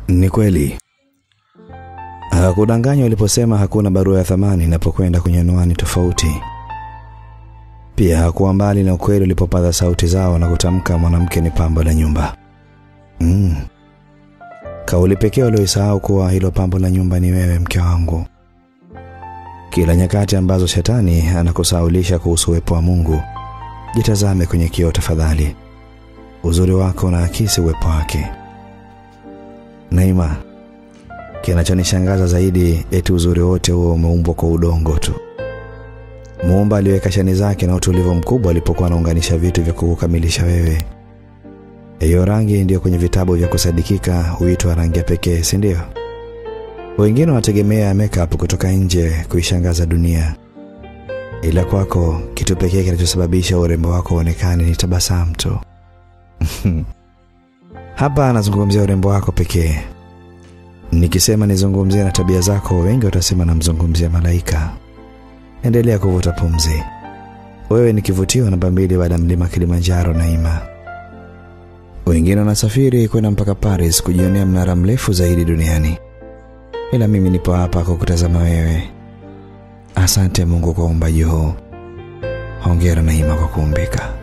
Ni kweli hakudanganywa aliposema hakuna barua ya thamani inapokwenda kwenye anwani tofauti. Pia hakuwa mbali na ukweli ulipopaza sauti zao na kutamka mwanamke ni pambo la nyumba. Mm. Kauli pekee walioisahau kuwa hilo pambo la nyumba ni wewe, mke wangu. Kila nyakati ambazo shetani anakusaulisha kuhusu uwepo wa Mungu, jitazame kwenye kioo tafadhali. Uzuri wako unaakisi uwepo wake. Naima, kinachonishangaza zaidi eti uzuri wote huo umeumbwa kwa udongo tu. Muumba aliweka shani zake na utulivu mkubwa alipokuwa anaunganisha vitu vya kukamilisha wewe. Hiyo rangi ndiyo kwenye vitabu vya kusadikika huitwa rangi ya pekee, si ndio? Wengine wanategemea makeup kutoka nje kuishangaza dunia, ila kwako kitu pekee kinachosababisha urembo wako uonekane ni tabasamu tu. Hapa anazungumzia urembo wako pekee. Nikisema nizungumzie na tabia zako, wengi watasema namzungumzia malaika. Endelea kuvuta pumzi. Wewe ni kivutio namba mbili baada ya mlima Kilimanjaro, Naima. Wengine wanasafiri kwenda mpaka Paris kujionea mnara mrefu zaidi duniani, ila mimi nipo hapa kwa kutazama wewe. Asante Mungu kwa uumbaji huu. Hongera Naima kwa kuumbika.